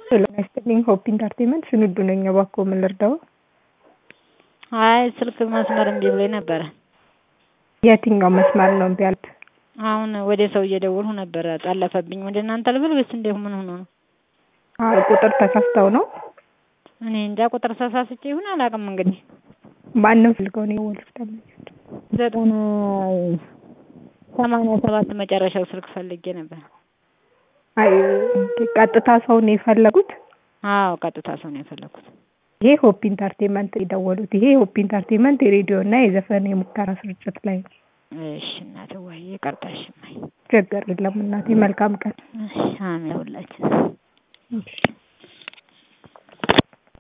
ጤና ይስጥልኝ ሆፕ ኢንተርቴይንመንት ስንዱ ነኝ እባክዎ ምን ልርዳዎ አይ ስልክ መስመር እምቢ ብሎኝ ነበረ የትኛው መስመር ነው እምቢ ያሉት አሁን ወደ ሰው እየደወልኩ ነበረ ጠለፈብኝ ወደ እናንተ ልበል ወይስ እንዴት ምን ሆኖ ነው አይ ቁጥር ተሳስተው ነው እኔ እንጃ ቁጥር ተሳስቼ ይሁን አላውቅም እንግዲህ ማንን ፈልገው ነው የደወሉት ደንበኛችን ዘጠና ሰማንያ ሰባት መጨረሻው ስልክ ፈልጌ ነበር አይ ቀጥታ ሰው ነው የፈለጉት አዎ ቀጥታ ሰው ነው የፈለኩት ይሄ ሆፕ ኢንተርቴይንመንት የደወሉት ይሄ ሆፕ ኢንተርቴይንመንት የሬዲዮ እና የዘፈን የሙከራ ስርጭት ላይ ነው እሺ እናትዬ ይቅርታ እሺ እማዬ ችግር የለም እናቴ መልካም ቀን እሺ አሜን ለሁላችንም እሺ